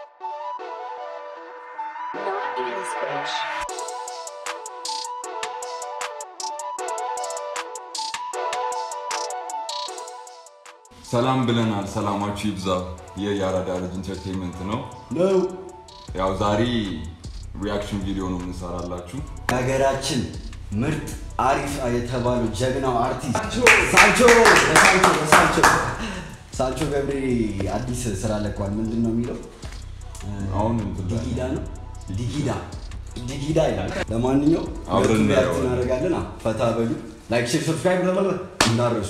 Not eating spinach. ሰላም ብለናል። ሰላማችሁ ይብዛ። ይህ የአራዳ ልጅ ኢንተርቴንመንት ነው። ነው ያው ዛሬ ሪያክሽን ቪዲዮ ነው የምንሰራላችሁ። የሀገራችን ምርጥ አሪፍ የተባሉ ጀግናው አርቲስት ሳንቾ ሳንቾ ሳንቾ ሳንቾ ገብሬ አዲስ ስራ ለቋል። ምንድን ነው የሚለው? አሁን እንትን ላይ ዲጊዳ ነው ዲጊዳ ዲጊዳ ይላል። ለማንኛውም አብረን ሁለቱን ሪያክት እናየዋለን። እናደርጋለን። አዎ፣ ፈታ በሉ። ላይክ፣ ሼር፣ ሰብስክራይብ ለማለ እንዳረሱ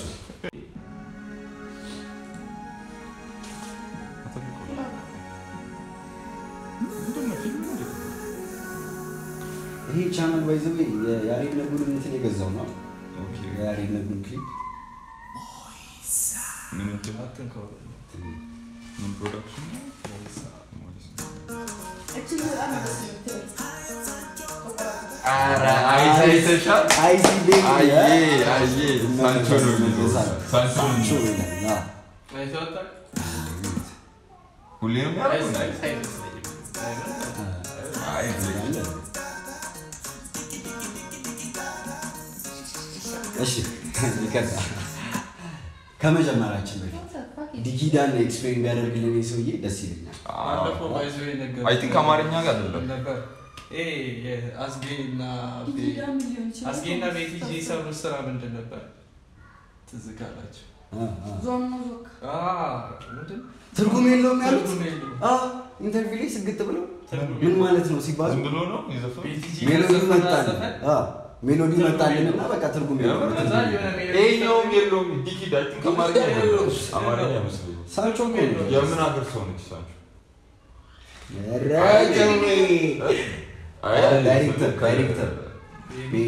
ይሄ ቻናል ባይዘው የያሬድ ነጉን እንትን የገዛው ነው። ኦኬ። የያሬድ ነጉን ክሊፕ ምን እንትን ምን ፕሮዳክሽን ነው? አይተሻል? አይዚ ቤቢ አየ አየ ሳንቾ ነው የሚለው። ሳንቾ ነው ሳንቾ የሚለው። ይላል። አዎ። ሁሌ ነው የሚያደርገው? አይ እሺ ይቀጥል። ከመጀመራችን በፊት ዲጊዳን ኤክስፕሌን ቢያደርግልን ይህ ሰውዬ ደስ ይለኛል። አይ ቲንክ አማርኛ ጋር አይደለም። አስጌና ቤቲጂ የሰሩት ስራ ምንድን ነበር? ትዝ ካላችሁ አ፣ አ። አ፣ ምንድን ትርጉም የለውም ያሉት ትርጉም የለውም። አ፣ ኢንተርቪው ላይ ስግጥ ብለው ትርጉም ምን የለውም። ማለት ነው ሲባሉ ዝም ብሎ ነው የዘፈነው? ቤቲጂ ሜሎዲ የዘፈናት መጣልን ዘፈን አ፣ ሜሎዲ ትርጉም መጣልን እና የለውም። በቃ ትርጉም የለውም። ከዛ የሆነ ሜሎዲ ይሄኛውም የለውም። ዲኪድ አይ ቲንክ አማርኛ አይደለም። አማርኛ የለውም። አይመስለኝም። ሳንቾ እኮ ነው። የምን ሀገር ሰው ነች ሳንቾ? ኧረ ጀሜ። አይ ዳይሬክተር ዳይሬክተር ቤቢ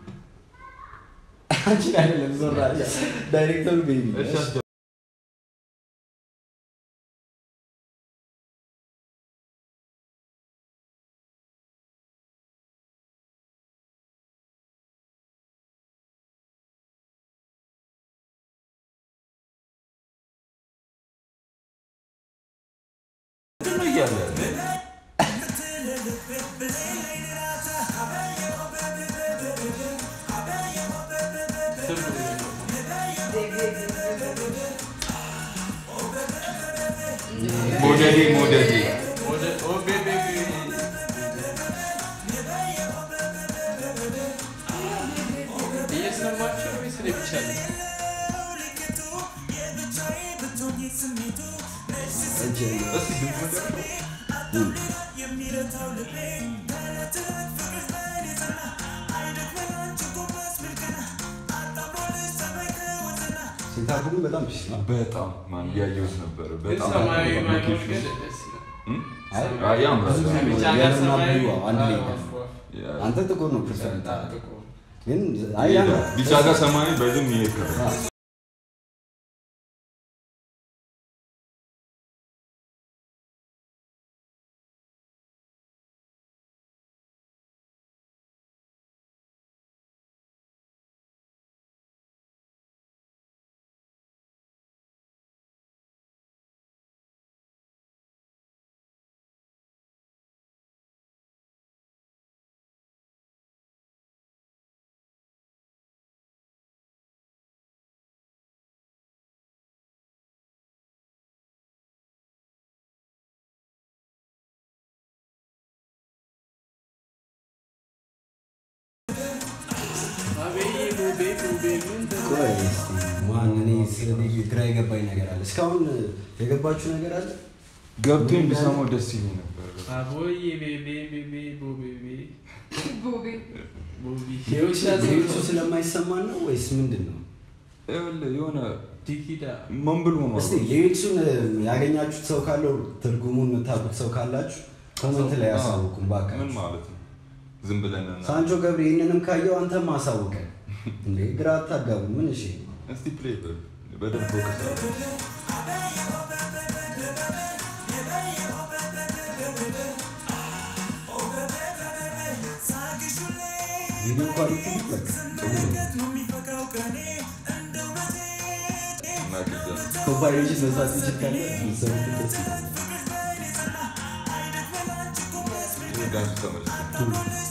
አንቺን አይደለም ዞራ ዳይሬክተሩ ቤቢ እሺ፣ አስጀምር። ምንድን ነው እያለ ያለው? ትርጉም የለውም። ሞደዴ ሞደዴ ወደ- ኦ ቤቢ እየሰማችሁ ነው ወይስ እኔ ብቻ ነኝ? እስኪ ድምፅ ነገር ሲታርጉም በጣም ደስ ይላል። በጣም ማን ያየሁት ነበረ። ግን በጣም ሰማያዊ ማይሆን ሎኬሽኑ ግን ደስ ይላል። እም? አይ፣ አይ ያምራል። ብዙ ጊዜ ከቢጫ ጋር የርና ሰማያዊ ብሉ አንድ ላይ አዎ፣ ነው። አዎ። ያ- አንተ ጥቁር ነው ፕሪፈር በጣም ጥቁር። ግን አይ ያምራል። ቢጫ ጋር ሰማያዊ በደንብ ይሄድ ከበደ። አዎ። አቤዬ ቦቤ ቦቤ ምንድን ነው? ቆይ እስኪ ማን እኔ ስለ ልጁ ግራ የገባኝ ነገር አለ። እስካሁን የገባችሁ ነገር አለ? ገብቶኝ ቢሰማው ደስ ይለኝ ነበር። አቦዬ ቤቤ ቤቤ ቦቤ ቦቢ ሌሎቹ ስለማይሰማን ነው ወይስ ምንድን ነው? ይኸውልህ የሆነ ዲኪዳ ምን ብሎ ነው እስቲ ሌሎቹን ያገኛችሁት ሰው ካለው ትርጉሙን የምታውቁት ሰው ካላችሁ ኮመንት ላይ ያሳውቁም ምን ባካችሁ። ማለት ነው? ዝም ብለን እና ሳንቾ ገብሬ ይህንንም ካየው አንተም አሳውቀን እንዴ ግራ አታጋቡ። ምን እሺ እስቲ ፕሌይ በል በደንብ ፎከስ አድርግ። ቪዲዮ ኳሊቲ በቃ ጥሩ ነው። እና ከዛ ኮምፓይሌሽን መስራት ይችል ካለ የሚሰሩት ደስ ይላል። ዳንሱ ተመልሰን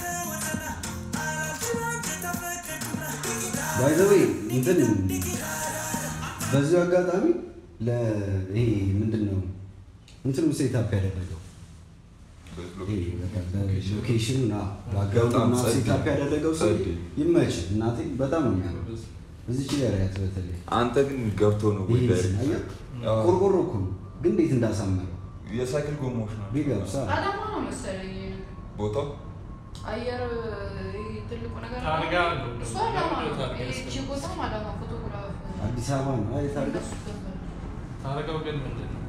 ባይ ዘ ዌይ እንትን በዚሁ አጋጣሚ ለይሄ ምንድን ነው እንትኑ ሴታፕ ያደረገው ይሄ በቃ በሎኬሽኑ ና ባክግራውንድ በጣም ና ጸዴ። ሴታፕ ያደረገው ሰው ጸዴ። ይመች እናቴ በጣም ነው የሚያምረው። እዚች ጋር ያት በተለይ አንተ ግን ገብቶ ነው ወይ ይሄ ዳይሬክት? አየህ አዎ። ቆርቆሮ እኮ ነው ግን እንዴት እንዳሳመረው የሳይክል ጎማዎች ነው ቢገብሳ አዳማ ነው መሰለኝ ቦታው አየር ይሄ ትልቁ ነገር ታርጋ አለው ደግሞ። እሱ አዳማ ነው። ታርጋ ይሄ ያስቀምጣል። እቺ ቦታም አዳማ ፎቶግራፍ አዲስ አበባ ነው አይ ታርጋ እነሱ ገባል። ታርጋው ግን ምንድን ነው?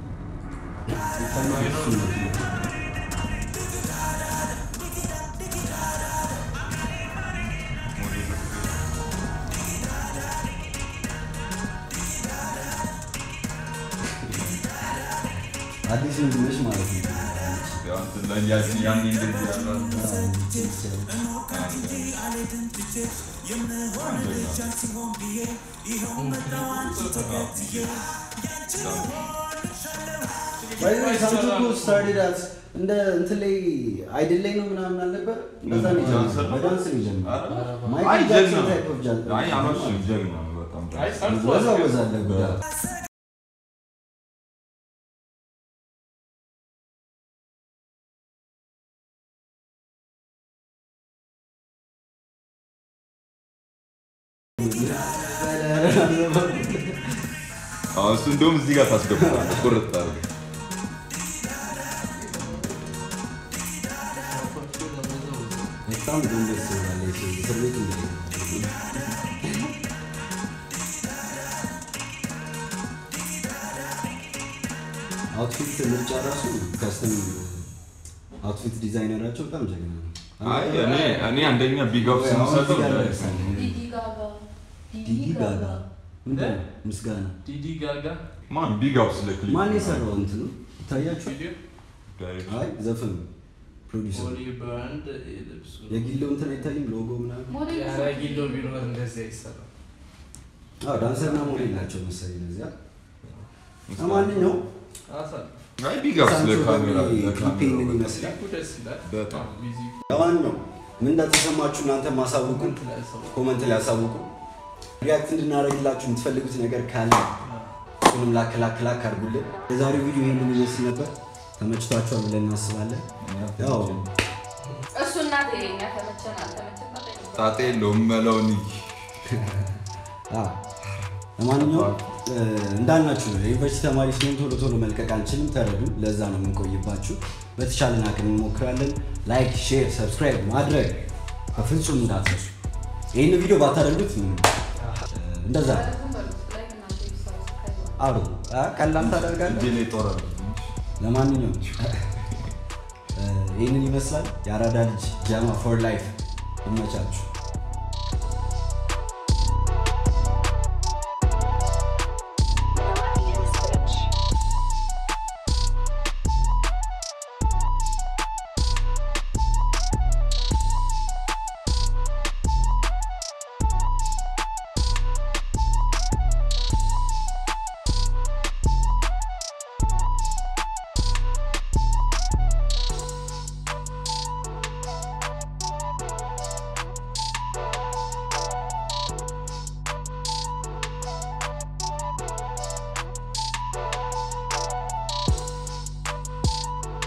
አዲስ እንግሊሽ ማለት ነው ያው እንትን ላይ ያቺ ያኔ እንደዚህ ያሏት ባይ ዘ ዌይ ሳምቱ እኮ started as እንደ እንትን ላይ አይድል ላይ ነው ምናምን አልነበር እንደዛ ነው የጀመረው። በዳንስ ነው የጀመረው አይ ማይክል ጀግና ጃክሰን ታይፕ ኦፍ ጃዝ አይ አልዋሽም ጀግና ነው በጣም አይ ሰርቶ ወዛ ወዛ አለ ጉዳት አዎ እሱ እንደውም እዚህ ጋር ታስገባለህ ቁርጥ አድርገህ በጣም ግን ደስ ይላል። ይሄ እስር ቤት እንደዚህ ነው። አውትፊት ምርጫ ራሱ ከስተም አውትፊት ዲዛይነራቸው በጣም ጀግና ነው። አይ እኔ እኔ አንደኛ ቢግ አፕ ወይ አሁን ስንሰጠው እዚህ ጋር እንዳይሰማ። ደርሰን። ዲዲ ጋጋ ዲዲ ጋጋ ምንድን ነው? ምስጋና ዲዲ ጋጋ ማን ቢግ አፕ ስለ ክሊፕ ማን የሰራው እንትኑ ይታያችሁ? ቪዲዮ ዳይሬክት አይ ዘፈኑ ፕሮዲውሰር ሆሊ ብራንድ የልብሱ የጊለው እንትን አይታይም? ሎጎ ምናምን ሞዴል ያረጊሎ ቢኖር እንደዚህ አይሰራም። አዎ ዳንሰርና ሞዴል ናቸው መሰለኝ እነዚያ። ለማንኛውም አሳል አይ ቢግ አፕ ስለ ሳንቾ ካሜራ በሚ ለካሜራው ክሊፔን በጣም ይመስላል። ሙዚቁ ደስ ይላል። በጣም ሙዚቁ ለማንኛውም ምን እንደተሰማችሁ እናንተ ማሳውቁን ላይ ሰው ኮመንት ላይ ያሳውቁ። ሪያክት እንድናደርግላችሁ የምትፈልጉት ነገር ካለ እሱንም ላክ ላክ ላክ አድርጉልን። የዛሬው ቪዲዮ ይህንን ይመስል ነበር። ተመችቷችኋል ብለን እናስባለን። ያው እሱ እናቴ የኛ ተመቸን አልተመቸን ጣጣ የለውም። ጣጣ የለውም መላውን አዎ። ለማንኛውም እ፣ እንዳልናችሁ ነው የዩኒቨርሲቲ ተማሪ ሲሆን ቶሎ ቶሎ መልቀቅ አንችልም፣ ተረዱ። ለዛ ነው የምንቆይባችሁ። በተቻለን አቅም እንሞክራለን። ላይክ፣ ሼር፣ ሰብስክራይብ ማድረግ በፍጹም እንዳትረሱ። ይህን ቪዲዮ ባታደርጉት ምን እ፣ እንደዛ ነው። ዝም በሉት፣ ላይክ እና ሼር ሰብስክራይብ አሩ ቀላም ታደርጋለህ። እጄ ላይ ጦር አለ። ለማንኛውም እ፣ ይህንን ይመስላል የአራዳ ልጅ ጃማ ፎር ላይፍ ይመቻችሁ።